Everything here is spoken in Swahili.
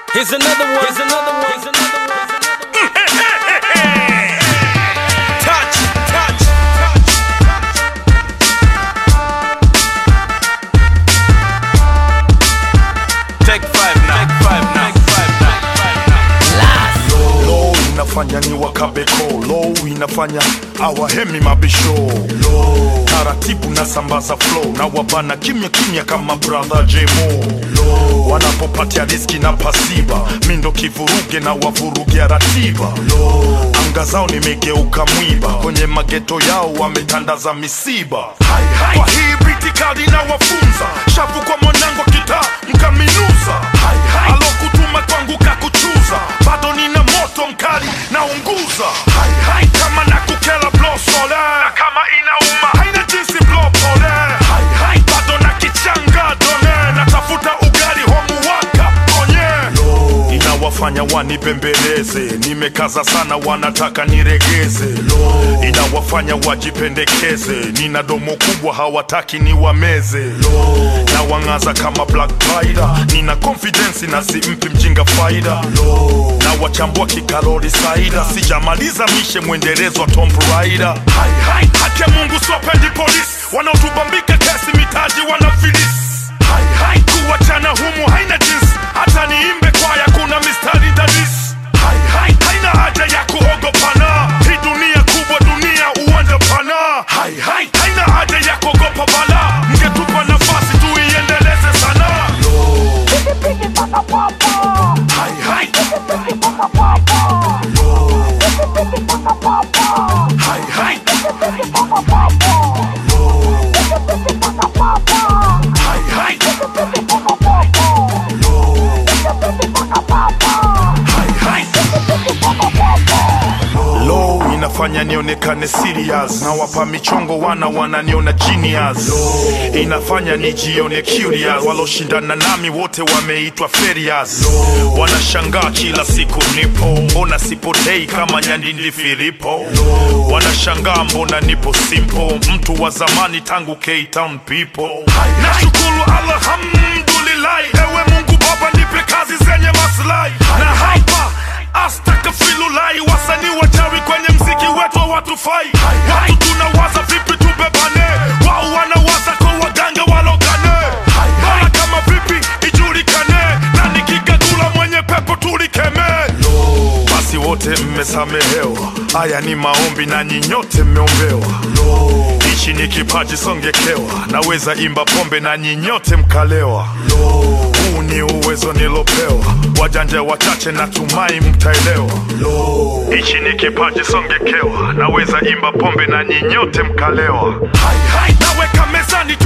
Here's another one. Here's another one. Here's another one. Touch, touch, touch. Take five now. Take five now. Take five now. low inafanya ni wakabeko low inafanya awahemi mabisho low taratibu na sambaza flow na wabana kimya kimya kama brother jemo low wanapopatia riski na pasiba mindo kivuruge na wavurugia ratiba low anga zao nimegeuka mwiba kwenye mageto yao wametandaza misiba kwa hii britikali na wafunza shavu kwa mwanangu kita mkaminuza alokutuma kwangu kakuchuza bado nina moto mkali naunguza kama nakukela blosole na kama inauma haina jinsi blopole bado na kichanga done natafuta ugali homuwaka onye inawafanya wanipembeleze nimekaza sana wanataka niregeze inawafanya wajipendekeze nina domo kubwa hawataki niwameze na wang'aza kama black Rider. nina confidence na simpi mjinga faida na wachambua kikalori saida sijamaliza mishe mwendelezo wa Tomb Raider haki ya Mungu siwapendi polisi wanaotubambika kesi mitaji wanafilisi kuwachana humu haina jinsi hata niimbe kwaya kuna mistari dadisi haina haja ya kuogopana hii dunia kubwa dunia uwanja pana haina haja ya kuogopa bala mngetupa nafasi tuiendeleze sana low inafanya nionekane serious na wapa michongo wana wananiona genius inafanya nijione curious waloshindana nami wote wameitwa ferias wanashangaa kila siku nipo mbona sipotei kama nyandindi filipo wanashangaa mbona nipo simple mtu wa zamani tangu K-Town people nashukuru alhamdulillah ewe mungu baba nipe kazi zenye maslahi na hapa astakafilulai wasanii wachawi kwenye mziki wetu hawatufai watu tunawaza vipi tubebane wao wanawaza kwa waganga walogane bora kama vipi ijulikane na nikikagula mwenye pepo tulikemee basi wote mmesamehewa haya ni maombi na nyinyote mmeombewa ichi ni kipaji songekewa naweza imba pombe na nyinyote mkalewa huu ni uwezo nilopewa wajanja wachache natumai mtaelewa ichi ni kipaji songekewa naweza imba pombe na nyinyote mkalewa naweka mezani